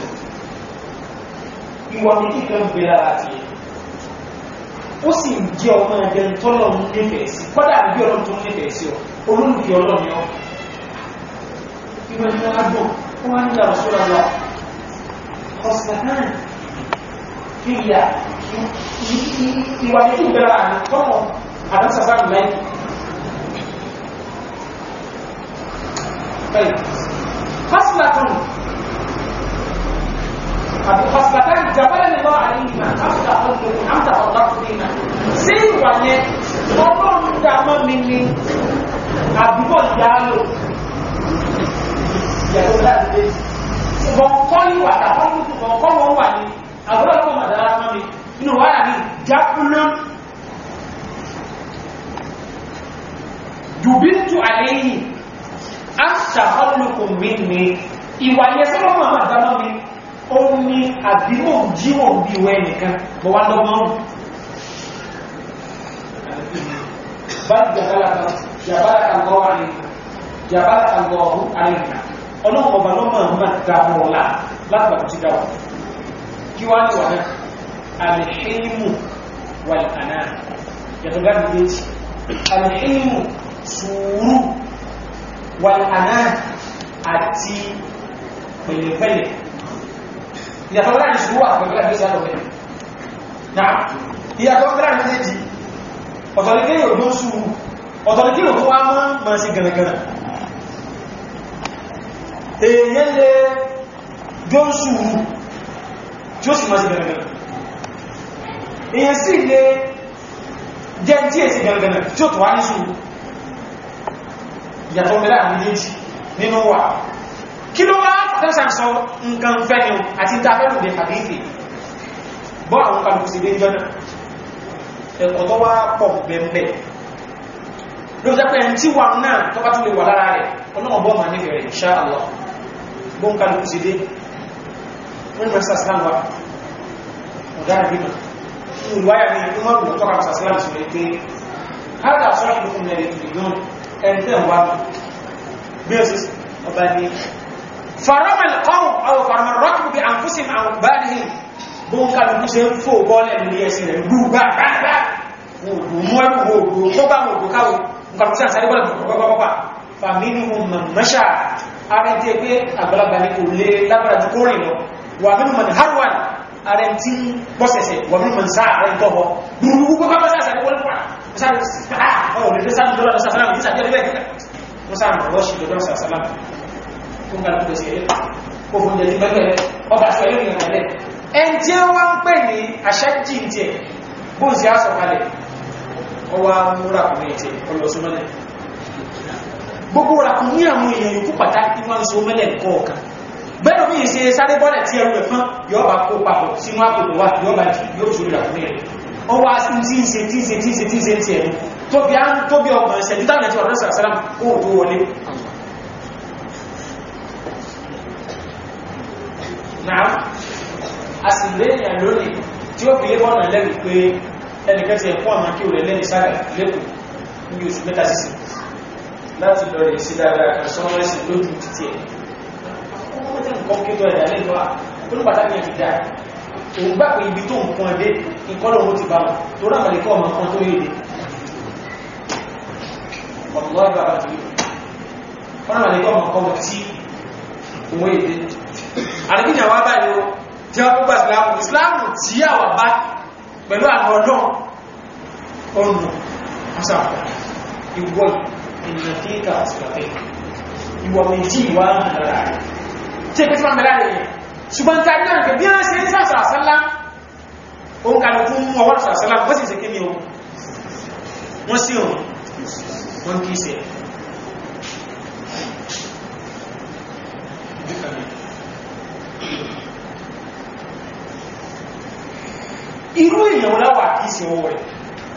ìwà méjì kan bẹ̀rẹ̀ àti ó sì ń jẹ́ ọmọ ẹgbẹ́ tọ́lọ̀ nífẹ̀ẹ́ sí kọ́dà àbí ọlọ́run tó nífẹ̀ẹ́ sí ọ olólùfẹ́ ọlọ́run ọ ìwà ní wọn á dùn wọn á nílò àṣọ́rọ̀ lọ kọ́sìlàtẹ́yìn fíyà ìwà méjì bẹ̀rẹ̀ àti tọ́lọ̀ àdánsàsá lẹ́yìn طيب خصلة خصلتان جبلني الله عليهما أفتح قلبكم أم تفضلت بهما سين واني ọlọ́run dámọ́ mi ni àbúkọ̀ ìyáàlò ìyàwó láti dé ṣùgbọ́n kọ́ ìwà àtàkọ́ kọ́ wọ́n wà ní àbúrò ọlọ́pọ̀ màdára mọ́ mi inú wáyà ní jákúná dùbítù àléyìn aṣàkọlùkùn mi ní ìwà yẹ sọ́lọ́mọ̀ àmàdámọ́ mi ó ní àbímọ̀ jíwọ̀n bí ìwẹ́ nìkan bọ̀ wá lọ́gbọ́n bá jàbára àgọ́ àríkà ọlọ́pọ̀ ọba lọ́mọ̀ àmà dámọ́ ọ̀la láti bàtà sí dáwà kí wá ní wà náà alìhímù wàlànà yàtọ̀ gáàdì méjì alìhímù sùúrù wàlànà àti pẹ̀lẹ̀pẹ̀lẹ̀ ìyàtọ̀ láti sùúrù àpẹẹrẹ àti ìsàlọ̀ pẹ̀lẹ̀ náà ìyàtọ̀ láti méjì ọ̀tọ̀lẹ́kẹ́ yóò ló sùúrù ọ̀tọ̀lẹ́kẹ́ yóò tó wá mọ́ ma sí gẹ̀rẹ̀gẹ̀rẹ̀ èèyàn lè jó sùúrù tí ó sì máa sí gẹ̀rẹ̀gẹ̀rẹ̀ èèyàn sì lè jẹ́ tí èsì gẹ̀rẹ̀gẹ̀rẹ̀ tí ó tó wá ní sùúrù ìyàtọ̀ mẹ́lá méjèèjì nínú wà kí ló wá tẹ́sàn sọ nǹkan fẹ́ni àti ìtafẹ́lù dé àbífì bọ́ àwọn kàlùkù sí dé jọ́nà ẹ̀kọ́ tó wá pọ̀ bẹ̀m̀bẹ̀ ló jẹ́ pé tí wà náà tó bá tún lè wà lára rẹ̀ ọlọ́wọ́ bọ́ ma nífẹ̀ẹ́ rẹ̀ insha Allah bó ń kàlùkù sí dé wọ́n mọ̀ sàsìlámù wa ọ̀dá àbímọ̀ ìwáyà ní ìmọ̀ ìlú tọ́ka sàsìlámù sí pé hádà sọ́rọ̀ ìlú mẹ́rin ìgbìyàn ẹ̀ntẹ́ wà bí ó sì ọba ní farama alqawm aw farama ar-rakb bi anfusihim an balihim bó ń kàlùkù sí ń fò bọ́ọ̀lẹ̀ ní ẹsìn rẹ̀ gbúgbà gbágbá mọ́ ẹ̀kù gbogbo tó bá gbogbo káwò nǹkan tí a sáré bọ́lẹ̀ gbogbo fàmínú mọ̀mọ́ṣà ààrẹ tí pé àgbàlagbà ní kò lè lábára jù kó rìn lọ wà nínú mọ̀ harwan ààrẹ tí pọ́sẹ̀sẹ̀ wà nínú mọ̀ sáà ààrẹ tọ́bọ̀ gbogbo gbogbo bá sáré wọlé fún sáré ọ̀ lè sáré lọ́dọ̀ lọ́sà sálàmù ní sàbí ẹgbẹ́ ìgbẹ́ wọ́n sáré lọ́wọ́ sí lọ́dọ̀ lọ́sà sálàmù fún kàlùkù pèsè ẹ̀rẹ́ kó fún jẹ́ ti mẹ́gbẹ̀rẹ̀ ọba sọ ẹ̀rẹ́ ìrìnàlẹ̀ ẹn tí ó wá ń pè ní àṣẹ́jì tí ẹ̀ bó ń sí aṣọ kalẹ̀ ọwá múra kùn ní ẹ̀tẹ̀ ọlọ́sọmọ́lẹ̀ gbogbo rakùn ní àwọn èèyàn yòókù pàtàkì wọ́n so mẹ́lẹ̀ kọ̀ọ̀kan bẹ́ẹ̀ bí i ṣe sáré bọ́lẹ̀ tí ẹrù ẹ̀fán yóò bá kó papọ̀ sínú àpòpọ̀ wà yóò bá jù yóò tún rakùn ní rẹ̀ ọwá tí ń ṣe tí ń ṣe tí ń ṣe tí ń ṣe tí ẹ̀rù tóbi á ń tóbi ọgbọ̀n ṣẹ̀dú táwọn ẹ̀tí ọ̀rọ̀ sàrásàrám kó tó wọlé náà a sì léèyàn lónìí tí ó fi lébọ́nà lẹ́rù pé ẹnìkan ti ẹ̀kọ́ àmà kí o rẹ̀ lẹ́ni sága lẹ́kùn ní oṣù mẹ́ta sísì láti lọ rẹ̀ sí dáadáa kan sọ́wọ́ ẹ̀sìn lójú títí ẹ̀ ọkọ̀ tí nǹkan kí lọ ẹ̀dà lẹ́nu à olùpàtàkì ẹ̀ ti dá òun gbà pé ibi tó nǹkan dé ìkọ́lọ̀ owó ti bá wọn tó rà màlẹ́kọ́ ọmọ kan tó yéde ọ̀pọ̀ ẹgbà bá tó yéde wọ́n màlẹ́kọ́ ọmọ kan tí òun yéde àdébìnrin àwọn abáyé tí wọ́n gbogbo ìsìláàmù ìsìláàmù tí a wà bá pẹ̀lú àwọn ọdún ọ̀nà àṣàpọ̀ ìwọ̀ ìrìnàtíkà àṣìlàfẹ́ ìwọ̀ méjì wà lára rẹ̀ tí ẹgbẹ́ fún àmìlá rẹ̀ ṣùgbọ́n tí a ní àǹkẹ́ bí wọ́n ṣe ní sàṣà àṣálá òun kàlù fún ọwọ́ àṣálá wọ́n sì ṣe kí ni o wọ́n sí òun wọ́n kìí ṣe irú èèyàn láwà kìí sí owó rẹ̀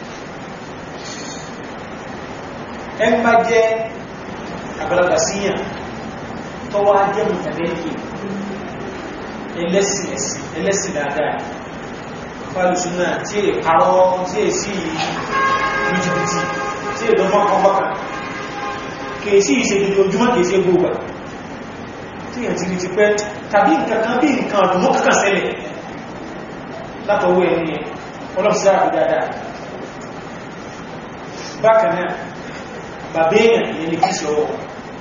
ẹn bá jẹ́ àgbàlagbà síyàn tó wá jẹ́ mùtàlẹ́kì ẹlẹ́sìn ẹ̀sìn ẹlẹ́sìn dáadáa fàlùsúnà tí è parọ́ tí è sí jìbìtì tí è lọ́mọ́ kọmọ́kà kèsí ìṣẹ́gbẹ̀ ojúmọ́ kèsí gbogbo tí yàn ti rí ti pẹ́ tàbí nǹkan bí nǹkan ọdún kankan ṣẹlẹ̀ látọwọ́ ẹni ọlọ́pìsá àbí dáadáa bákan náà bàbá èèyàn ìyẹn ni kìí ṣe ọwọ́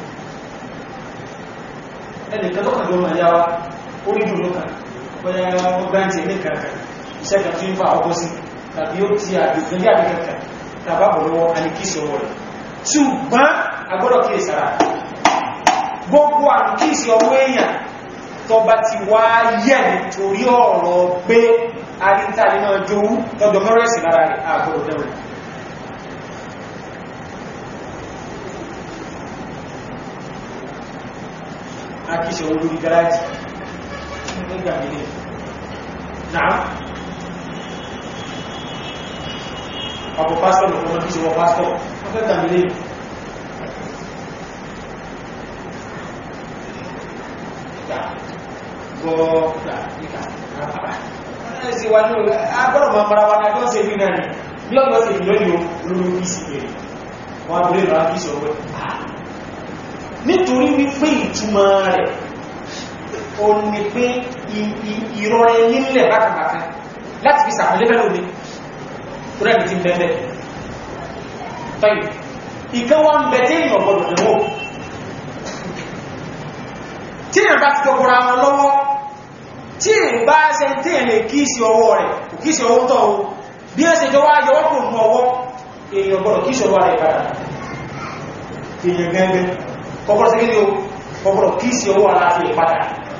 ẹnìkan tó kàjọ ma yáwá orí dùn lókàn bọ́yá wọ́n gbáǹtì ní kankan iṣẹ́ kan tí ń fa ọgbọ́ sí tàbí ó ti àdìgbẹ́lé àdìkankan tàbá bọ̀lọ́wọ́ alìkíṣì ọwọ́ rẹ̀ ṣùgbọ́n agbọ́dọ̀ kí ìsára gbogbo alìkíṣì ọwọ́ èèyàn tó bá ti wá yẹ̀ nítorí ọ̀rọ̀ pé arítàlì náà jówú tọ́jọ mọ́rẹ́sì lára rẹ̀ àgbọ̀dọ̀ dẹ̀rẹ̀ akíṣẹ́ olórí garaji nígbà nílé náà ọkọ̀ pásítọ̀ lọ́pọ̀ mọ́ kíṣẹ́ wọ pásítọ̀ wọ́n fẹ́ gbàmílé gbọ́ọ̀gbà níkà àpàá ẹ̀sì wà ní agbọ́dọ̀ mọ́ mara wa náà gọ́ọ̀sẹ̀ bí náà ni bí ọgbọ́sẹ̀ ìlọ́yọ̀ olórí kìí pé wọ́n abúlé lọ́wọ́ kíṣẹ́ ọwọ́ nítorí wípé ìtumọ̀ rẹ̀ o ní pé ìrọ̀rẹ̀ nílẹ̀ bákàbàkà láti fi sàpẹ̀lẹ́ fẹ́ lómi rẹ̀ ti bẹ̀bẹ̀ tọ́yì ìkan wọ́n bẹ̀ tí èyàn ọ̀pọ̀lọ̀ lẹ́wọ́ tí èyàn bá ti tọ́kọ̀rọ̀ àwọn lọ́wọ́ tí èyàn bá ṣe tí èyàn lè kíìsì ọwọ́ rẹ̀ kíìsì ọwọ́ tọ́ o bí ẹ́ ṣe jọ wá yọwọ́ kò mú ọwọ́ èyàn ọ̀pọ̀lọ̀ kíìsì ọwọ́ rẹ̀ padà èyàn gẹ́gẹ́ kọ́kọ́rọ́ sí kí ní o kọ́kọ́rọ́ kí sí owó aláàfin ìpátá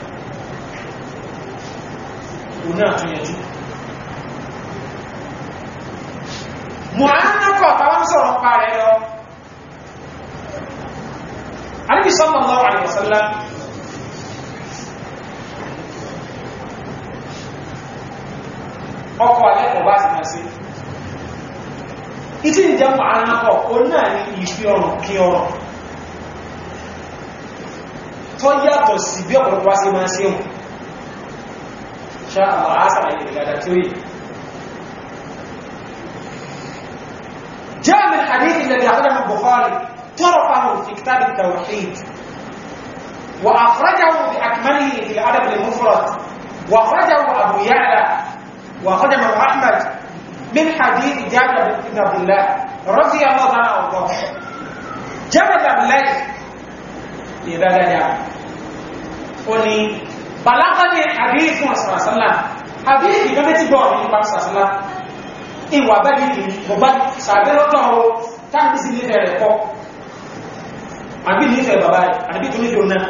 o náà tún yẹjú mọ̀ánàkọ̀ tàwọn sọ̀rọ̀ pa rẹ̀ lọ Ànábì sallallahu alaihi wasallam ọkọ̀ alẹ́kọ̀ọ́ bá ti máa sí ìtí ìjẹ́ mọ̀ánàkọ̀ o náà ní ìfi ọrùn kí ọrùn tó yàtọ̀ sí bí ọ̀pọ̀lọpọ̀ wá sí máa ṣe mù ṣá àwọn àásàrà ilẹ̀ ìgbàdà tí ó yìí جاء من حديث الذي أخرجه البخاري طرفه في كتاب التوحيد وأخرجه بأكمله في الأدب المفرد وأخرجه أبو يعلى وأخرجه أحمد من حديث جابر بن عبد الله رضي الله عنه وارضاه جابر بن عبد الله ìrẹ́lẹ́ ya o ni balagani àbíkún àsàrásánlá àbíkì gẹ́gẹ́ tí bọ́ ní ipa sàrásánlá ìwà bẹ́bí ìlú bọ̀bá sàbẹ́lọ́tọ̀ o táàbí sí nífẹ̀ẹ́ rẹ̀ kọ́ àbí nífẹ̀ẹ́ bàbá rẹ̀ àbí tó nífẹ̀ẹ́ náà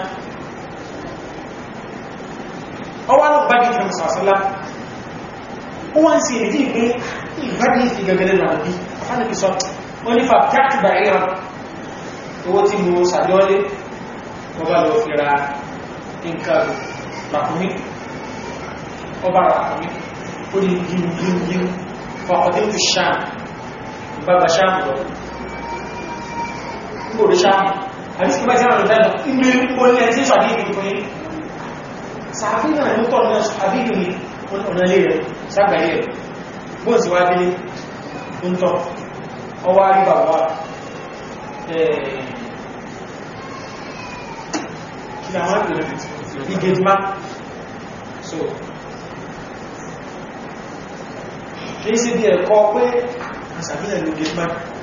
ọwá lọ bá dìtẹ̀ sàrásánlá ó wá ń sí èdè ìgbé ìbádìí ìfì gẹ́gẹ́lẹ́ náà bí afánàbí sọ wọ́n nífà jáàtì bàíran owó tí mo sàjọ́lé ọba lọ fi ra nǹkan ràkúnmí ọba ràkúnmí ó ní gíngíngín fọ́kọ̀dé tó sáà bàbá sáà lọ gbòrò sáà àti sí bájá rẹ̀ lẹ́nà inú orí ẹjí sàdí ìgbì fún yí sàáfí náà ló tọ́ náà sàbí ìgbì ọ̀nà ilé rẹ̀ sàgbàyé rẹ̀ bóò sí wá délé ń tọ́ ọwá rí bàbá kí la wọ́n pèrè ìgèdìmá so kìí sí bí ẹ̀kọ́ pé àṣàbílẹ̀ ló gèdìmá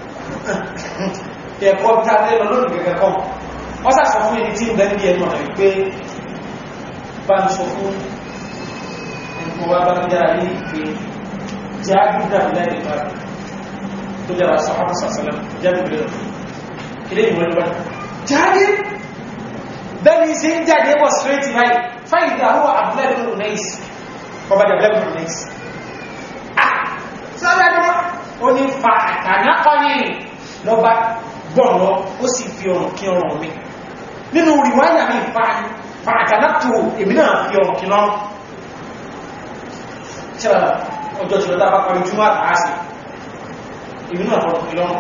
ẹ̀kọ́ bí tàbí lọ lónìí gẹ́gẹ́ kọ́ wọ́n sàṣọ fún ẹni tí ń bẹ́ẹ̀ bí ẹnu ọ̀nà wípé bá ń sọ fún ẹ̀kọ́ wá bá ń dára ní ìpé jẹ́ àgbúdà lẹ́yìn bá tó dára sọ́kọ́ sàṣẹ́lẹ̀ jẹ́ ìbílẹ̀ ilé ìwọ̀n lọ́wọ́ jáde bẹ́ni sí ń jáde bọ̀ straight line fáìdà huwa abúlẹ́bùn unais ọba abúlẹ́bùn unais ah sọ́dọ̀ ẹni wọ́n ó ní fa àtànákọ́ni lọ́ba gbọ́nlọ́ ó sì fi ọ̀rùn kí ọrùn mi nínú ríwáyà mi fa àtànákò èmi náà fi ọrùn kí lọ́rùn tíra ọjọ́ tí lọ́ta bá parí júmọ́ àtàásì èmi náà fọ́rùn kí lọ́rùn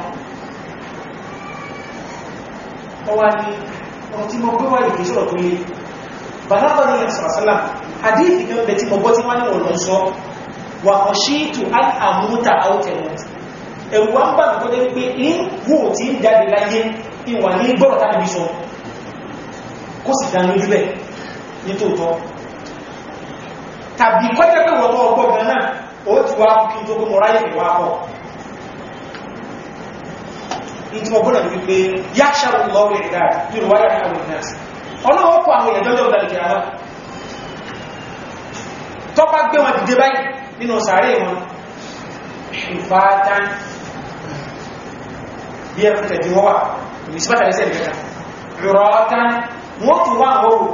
ọwá ní ọ̀rọ̀ tí mo gbé wà ìgbé sọ́rọ̀ tó lé bàlábà ní ẹ̀sàrásálà hadith kan bẹ̀ tí mo gbọ́ tí wọ́n ní wọ́n lọ sọ wà ọ̀ṣíìtù àmúta outlet ẹ̀rù wá ń bá tó dé pé ní wò tí ń jáde láyé ìwà ní gbọ́rọ̀ tàbí sọ kó sì dá lójú bẹ̀ ní tòótọ́ tàbí kọjá pé wọ́n tó ọgbọ́ gan náà ó ti wá kí tó kó mọ́ráyè ìwà pọ̀ ìtí wọ́n gbọ́nà wípé yá ṣàrù lọ́wọ́ ìdá nínú wáyà ní àwọn ìnáàsì ọlọ́wọ́ kọ àwọn èèyàn lọ́jọ́ ìdálẹ̀kẹ̀ àwọn tó bá gbé wọn dìde báyìí nínú sàárè wọn ìfàátán bí ẹ fún tẹ̀dí wọ́n wà ní sípàtà lẹ́sẹ̀ ìgbẹ̀ta rọ̀ọ́tán wọ́n tún wá òòrùn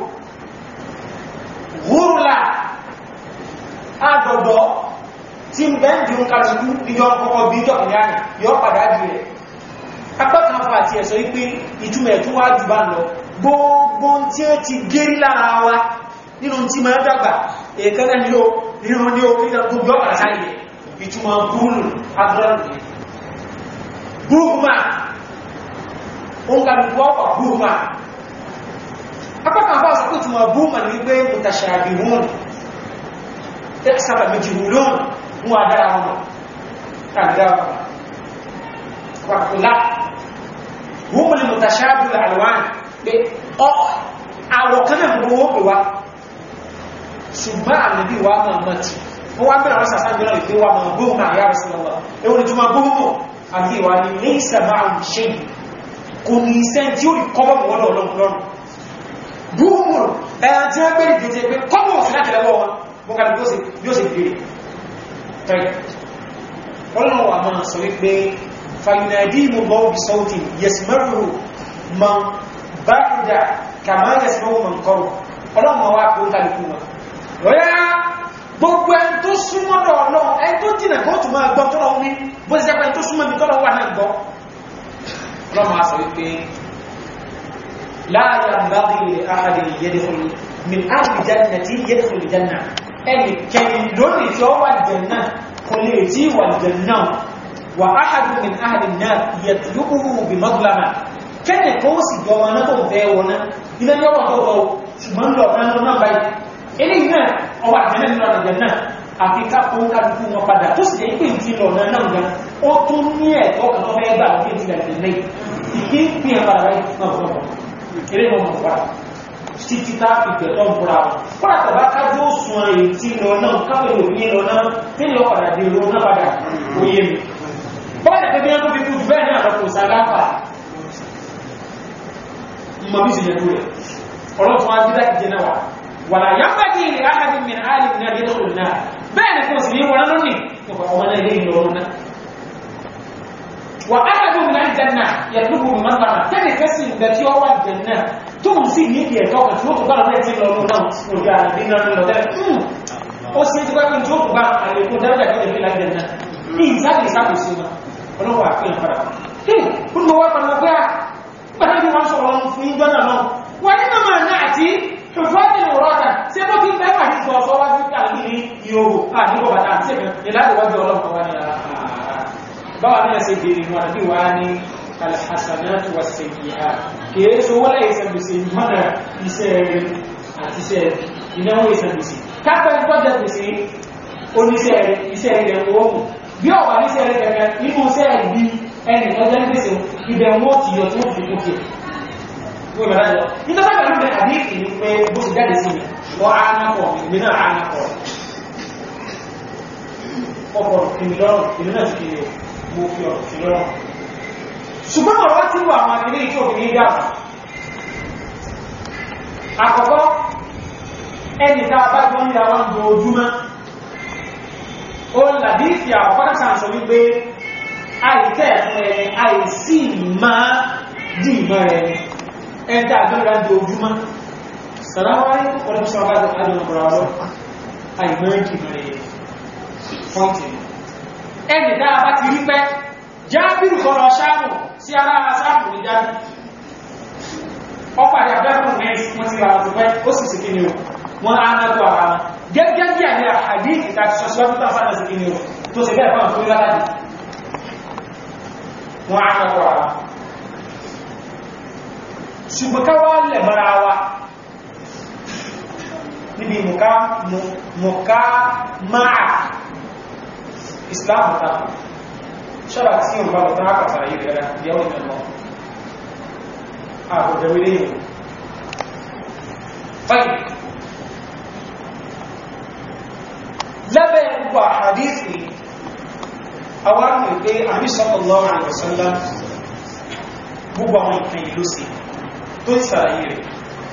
gúrùlà àdọ̀dọ̀ tí ń bẹ́ǹdì ń kàrùkú ìjọ ọkọ̀ bí ìjọ ìyáni yọ padà jù rẹ̀ apákan fà àti ẹ̀sọ́ wípé ìtumẹ̀ tó wá jù bá lọ gbogbo tí ó ti gérí lára wa nínú tí ma dàgbà èkánná ní o nínú ní o kíkà gbogbo ọ̀pàá sáyẹ̀ ìtumọ̀ búrú agbọ́rùn búrúkúmà ó ń kàrùkú ọ̀pọ̀ búrúkúmà apákan fà sọ pé ìtumọ̀ búrúkúmà ní wípé mutashabihun sábà méjì wùlọ́n mú adára wọn àgbára wọn wàkùlá wọ́n lè mọ̀tàṣáàbù àlùwán pé àwọ̀ kanáà gbogbo pè wá ṣùgbọ́n ànàbí wa máa mọ́tí wọ́n wá bẹ̀rẹ̀ rọ́sà sáàbẹ̀ náà ìpé wa máa gbóhùn máa yára sí lọ́wọ́ ewu ni tó máa gbóhùn mọ̀ àbí ìwà ni ní ìsàmà àwọn ṣe kò ní iṣẹ́ tí ó rí kọ́bọ̀ mọ̀ wọ́n lọ́rùn gbóhùn ẹ̀yà tí wọ́n bẹ̀rẹ̀ gẹ̀ẹ́gẹ́ pé kọ́bọ̀ sí láti lọ́wọ́ wọn mo kàrí bí ó sì gbèrè tẹ́lẹ̀ ọlọ́run wà máa sọ wípé فيناديهم الله بصوت يسمعه من بعد كما يسمعه من قرب ọlọ́run ma wá kó kálukú wọn rọ́yá gbogbo ẹni tó súnmọ́ lọ ọlọ́run ẹni tó jìnà kó tún máa gbọ́ tọ́lọ ní bó ṣe jẹ́pẹ́ tó súnmọ́ bí tọ́lọ wà náà gbọ́ ọlọ́run ma sọ wípé láàyè àbáwí àhàdì yẹ́dẹ̀kùn min áàbì jẹ́nà tí yẹ́dẹ̀kùn jẹ́nà ẹni kẹrin lónìí tí ó wà jẹ́nà kò lè tí wà jẹ́nà وأحد من أهل النار يطلبه بمظلمة كان كوسي جوانا تو بيونا إذا يوم تو شمان لو كان لنا باي إلي هنا أو أجنة من الجنة àfi ká kó kálukú wọn padà tó sì jẹ́ pé ìtì lọ náà náà gan ó tún ní ẹ̀tọ́ kan tó fẹ́ gbà ní ìtì àti lẹ́yìn ìdí ń pín ẹ̀pàdà láyé náà fún ọmọ eré náà mọ̀ wá títí tá ìgbẹ̀ tó ń búra wọn kọ́lá tàbá kájú ó sun èyí tí lọ náà káfẹ́ òní lọ náà tí lọ padà dé lọ náà padà ó yé mi bọ́ọ̀lẹ̀ pẹ̀lú ẹgbẹ́ fi kú bẹ́ẹ̀ náà lọ́pọ̀ ìsàgáfà mọ̀ bí sí yẹ̀kú rẹ̀ ọlọ́tún ajídá ìjẹ náà wà wà láyá pàdé ilẹ̀ ahàbí min alif náà yẹ́ lọ́pọ̀ náà bẹ́ẹ̀ ni kò sí ní wọn lónìí nípa ọmọ náà ilé ìlú náà wà ahàbí min aljanna yàtúkù mi máa bàmà tẹ́lẹ̀ kẹsì ìgbà tí ó wà janna tó ń sì ní ìdí ẹ̀tọ́ kan tí ó tó bá lọ́pẹ́ tí lọ́nà náà òjò àdín náà lọ tẹ́lẹ̀ ó sì ti pẹ́ pé tí ó tó bá àlékún dáadáa kí ẹ̀fẹ́ lájẹ̀ náà ní ìsáàkì ìsáàkì sí wọn ọlọ́wọ́ àfihàn padà tí gbogbo wá padà pé à pẹ̀lú bí wọ́n sọ̀rọ̀ fún ìjọ náà náà wọ́n ní mọ́mọ̀ náà àti ṣùfọ́dì ìrọ́dà tí ó bí bẹ́ẹ̀ wà ní sọ sọ wá sí kàlí ní ìhòòhò àdúgbò bàtà àti ṣẹ̀fẹ̀ ìlàdíwájú ọlọ́pàá wá ní ara báwa ní ẹsẹ̀ bèèrè wọn àbí wá ní alhassanatu wa sayyi'a kìí ṣe wọ́n láyé sàbìsì mọ́nà iṣẹ́ rẹ̀ àti iṣẹ́ ìnáwó ìsàbìsì kápẹ́ ìtọ́jà pèsè oníṣẹ́ rẹ̀ iṣẹ́ rẹ̀ wọ́n mú bí ọ̀wà ní sẹ́rẹ̀ kẹ̀kẹ́ inú sẹ́rẹ̀ bí ẹni ọjọ́ ń pèsè ibẹ̀ wọ́n ti yọ tí wọ́n fi kókè wọ́n bẹ̀rẹ̀ lọ nítorí pẹ̀lú bẹ̀rẹ̀ àdíkì ní pé bó ti jáde sí mi wọ́n á ná pọ̀ ìgbé náà á ná pọ̀ ọkọ̀ ìmì lọ́rùn ìlú náà ti kiri mo fi ọ̀rọ̀ sí lọ́rùn ṣùgbọ́n ọ̀rọ̀ tí wà àwọn akẹ́lẹ́ ìjọ òfin ní dáàbò àkọ́kọ́ ẹni tá a bá jọ ń ya wọn dojúmọ́ ó làdíìsì àkọ́kọ́ sáà sọ wípé àìtẹ́ ẹ̀fún ẹni àìsí máa dì mọ́ rẹ̀ ẹ̀dà àgbẹ́gbẹ́ di ojúmọ́ sàráwárí ọdún sọ́bá adùnmọ̀bọ̀rọ̀ ọlọ́ àìmọ́ dì mọ́ rẹ̀ pọ́ǹtì ẹni dáa bá ti rí pẹ́ jábìrù kọlọ sáàmù sí ara sáàmù ní jábì ọpàdé abẹ́kùn mẹ́rin wọ́n ti rà ọdún pẹ́ ó sì sì kí ni o wọ́n á náà tó ara wọn gẹ́gẹ́ bí àní àdíkì tàbí sọ́sọ́bí tó sáàdà sí kíni o tó sì bẹ́ẹ̀ fún àfúrí látàdì wọ́n á kọ́kọ́ ara ṣùgbọ́n ká wá lẹ̀ mọ́ra wa níbi mùká máa islam tako ṣọ́ra tí o bá lọ tán àpàtàrà yìí rẹ̀ yàwó ìmẹ̀lọ àbòjẹ̀wé lẹ́yìn fine lábẹ́ gbogbo àhàdíìsì àwọn àmì pé àmì sallallahu alaihi wasallam gbogbo àwọn ìkan ìlú sí tó ìsàlàyé rẹ̀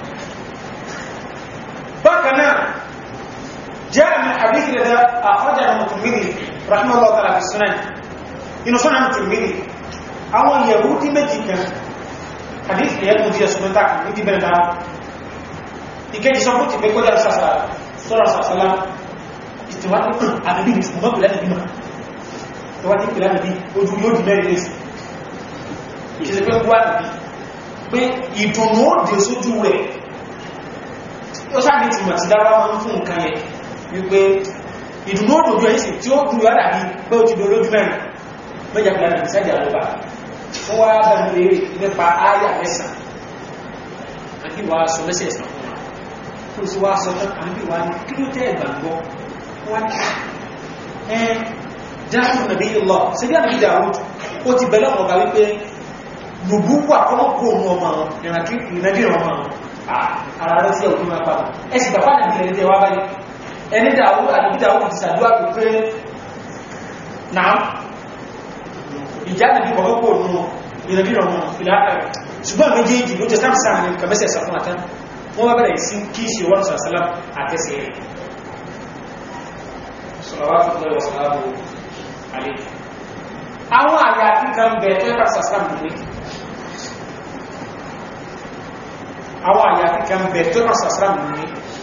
bákanáà jẹ́ àmì àdíìsì rẹ̀ àkọjá Tirmidhi rahimahullah ta'ala fi sunan inú sunan Tirmidhi àwọn Yahudi méjì kan àdíìsì rẹ̀ mú díẹ̀ sunan tàkì ní ti bẹ̀rẹ̀ dáa ìkẹjì sọ fún ti pé kọjá sọ́rọ̀ ìtìwádìí àbíbí ìtìmọ́ pẹ̀lẹ́ ìbímọ ìtìwádìí pẹ̀lẹ́ ìbí ojú yóò di mẹ́rin lẹ́sì ìṣẹ́ pé wà níbi pé ìdùnnú ó dé sójú rẹ̀ ó sáà ní ìtìmọ̀ tí dáwà máa ń fún nǹkan yẹ wípé ìdùnnú ó dòdó ẹ̀sì tí ó dùn yọ́dà bí pé ó ti dò lójú mẹ́rin mẹ́jà pẹ̀lẹ́ ìbí sẹ́jà lọ́ba fún wa bẹ̀rẹ̀ lè nípa áyà mẹ́sàn àti wàá sọ mẹ́sẹ̀ ẹ̀sàn fún wa kó sì wá sọ tán àbí wàá ní kí ló tẹ́ ẹ̀gbàgbọ́ wọ́n ẹ dáhùn nàbí ìlọ sí bí àmì Dáúdù ó ti bẹ̀lẹ̀ ọ̀gá wípé lùbú wà kọ́mọ́ kó òun ọmọ ìrìnàjí ọmọ ara rẹ̀ sí ọ̀gbìn máa pàdà ẹ sì bàbá nàbí ẹni tẹ́ wá báyìí ẹni Dáúdù àdúgbì Dáúdù ti sàdúrà pé pé náà ìjà nàbí kọ́mọ́ kó òun ìrìnàjí ọmọ ìlàkà ṣùgbọ́n méjèèjì ló jẹ́ sáàmì sáàmì kàmẹ́sẹ̀ sàfún àtán wọ́n wá bẹ̀rẹ̀ sí kí ṣe wọ́n sàṣálàm àtẹ́sẹ̀ rẹ̀ صلوات الله وسلامه عليه àwọn àyàfi kan bẹ̀ tó ẹ̀kà sàsàm ní àwọn àyàfi kan bẹ̀ tó ẹ̀kà sàsàm ní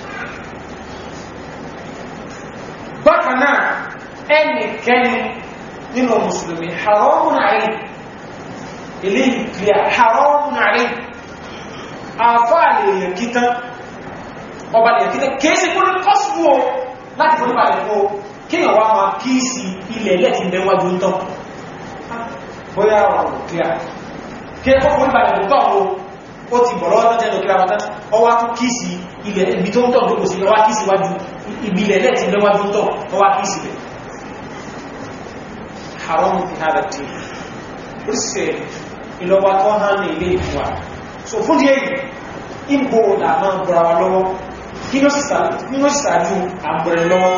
bákanáà ẹnikẹ́ni nínú mùsùlùmí haramun àrí ilé ìkìlẹ̀ haramun àrí àfáàlè èyàn kíta ọba lè kíta kéèsì kúrò kọ́sùwò láti fún ìbàlẹ̀ fún kíyàn wá máa kíìsì ilẹ̀ lẹ́tì mẹ́wàjú ń tán bóyá ọ̀rọ̀ kíá kí ẹ kọ́kọ́ ìbàlẹ̀ tó tọ́ ó ti bọ̀rọ̀ ọdún jẹ́ lókè ráwátá ọwá tún kíìsì ilẹ̀ ibi tó ń tọ́ lókò sí ọwá kíìsì wájú ìbílẹ̀ lẹ́tì mẹ́wàjú ń tọ́ ọwá kíìsì rẹ̀ haram fi hada tí ó sì ìlọ́wà tó hàn ní ilé ìfúwà so fún díẹ̀ ìbò làmà bọ̀rọ̀ wa lọ́wọ́ kí ló sàájú àbúrẹ̀ lọ́wọ́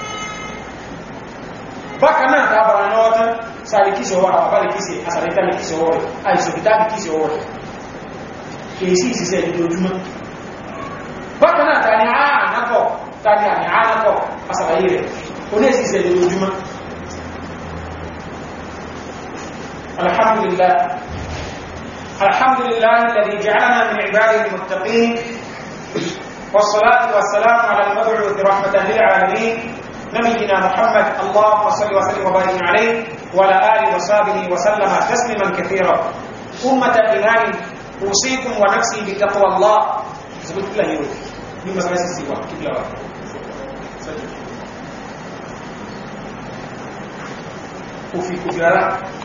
bákan náà dábàrà lọ́wọ́ tán sáré kíṣẹ́ ọwọ́ àwọn abálẹ̀ kíṣẹ́ àsàrẹ́tàlẹ̀ kíṣẹ́ ọwọ́ rẹ̀ àìsòkítàbí kíṣẹ́ ọwọ́ rẹ̀ kìí sí ìsìsẹ́ ìdójúmọ́ bákan náà tàní àánàkọ̀ tàní àní àánàkọ̀ àsàrẹ́yẹ rẹ̀ oní ìsìsẹ́ ìdójúmọ́ alhamdulillah alhamdulillah alladhi ja'alana min ibadihi al-muttaqin والصلاة والسلام على المبعوث رحمة للعالمين نبينا محمد اللهم صل وسلم وبارك عليه وعلى آله وصحبه وسلم تسليما كثيرا أمة الإيمان أوصيكم ونفسي بتقوى الله زبط الله يروي مما سنسي سوا كبلا وفي كبلا